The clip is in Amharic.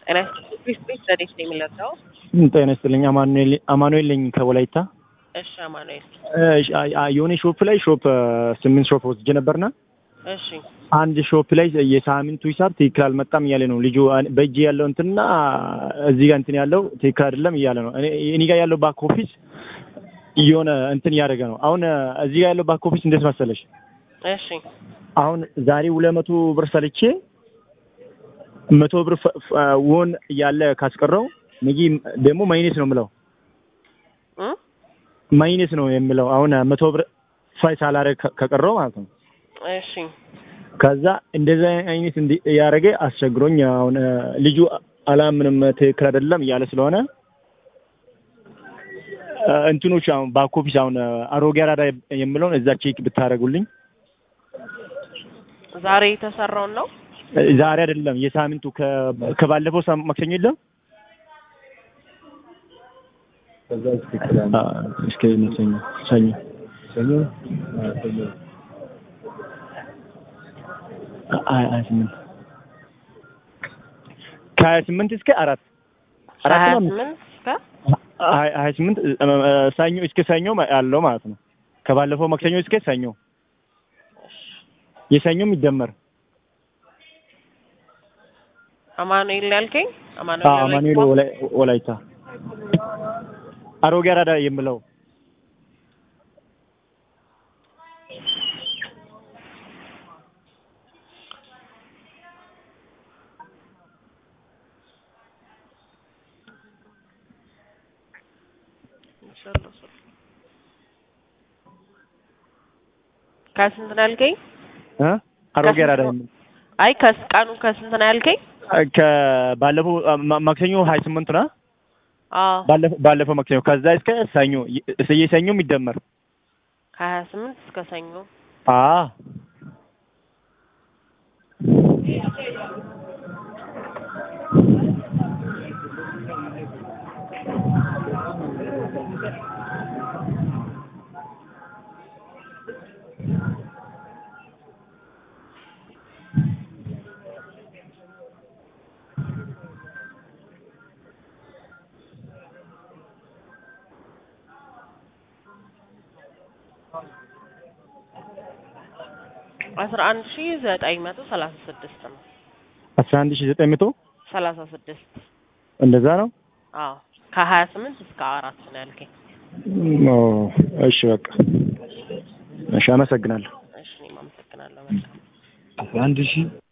ጤና ይስጥልኝ ቤት ረዴት ነው የሚለርዳው? ጤና ይስጥልኝ። አማኑኤል አማኑኤል ነኝ ከወላይታ። እሺ አማኑኤል። እሺ፣ አ- አ- የሆነ ሾፕ ላይ ሾፕ ስምንት ሾፕ ወስጄ ነበርና እሺ አንድ ሾፕ ላይ የሳምንቱ ሂሳብ ትክክል አልመጣም እያለ ነው ልጁ። በእጅ ያለው እንትና እዚህ ጋር እንትን ያለው ትክክል አይደለም እያለ ነው። እኔ እኔ ጋር ያለው ባክ ኦፊስ የሆነ እንትን እያደረገ ነው። አሁን እዚህ ጋር ያለው ባክ ኦፊስ እንዴት መሰለሽ? እሺ አሁን ዛሬ ሁለት መቶ ብር ሰልቼ መቶ ብር ፈ- ፈ- ወን እያለ ካስቀረው ነገ ደግሞ ማይነስ ነው የምለው እ ማይነስ ነው የምለው አሁን መቶ ብር ፋይ ሳላረግ ከ- ከቀረው ማለት ነው። እሺ ከዛ እንደዛ አይነት እንዲ ያደረገ አስቸግሮኝ አሁን ልጁ አላምንም ትክክል አይደለም እያለ ስለሆነ እ፣ እንትኖች አሁን ባክ ኦፊስ አሁን አሮጌ አራዳ የምለውን እዛ ቼክ ብታደርጉልኝ ዛሬ የተሰራውን ነው። ዛሬ አይደለም የሳምንቱ ከ- ከባለፈው ሳም- ማክሰኞ የለም አ፣ እስከ ሰኞ ሰኞ ሀያ ሀያ ስምንት ከሀያ ስምንት እስከ አራት አራት ሀያ ነው አምስት? ስምንት እስከ ሀያ ሀያ ስምንት እ፣ እ፣ ሰኞ እስከ ሰኞ ያለው ማለት ነው። ከባለፈው ማክሰኞ እስከ ሰኞ የሰኞም ይደመር አማኑኤል ያልከኝ አ፣ አማኑኤል አማኑኤል ወላይታ? ወላይ- ወላይታ አሮጌ አራዳ የምለው ከስንት ነው ያልከኝ? እ አሮጌ ከስንት አራዳ ነው? የምለው አይ ከስ ቀኑ ከስንት ነው ያልከኝ? ከባለፈው አ፣ ማ- ማክሰኞ ሀያ ስምንት ነው አዎ ባለፈው ባለፈው ማክሰኞ ከዛ እስከ ሰኞ የ- የሰኞም ይደመር ከሀያ ስምንት እስከ ሰኞ አ አስራ አንድ ሺ ዘጠኝ መቶ ሰላሳ ስድስት ነው። አስራ አንድ ሺህ ዘጠኝ መቶ ሰላሳ ስድስት እንደዛ ነው። አዎ ከሀያ ስምንት እስከ አራት ነው ያልከኝ። ኦ፣ እሺ በቃ እሺ፣ አመሰግናለሁ። እሺ እኔም አመሰግናለሁ በጣም አስራ አንድ ሺህ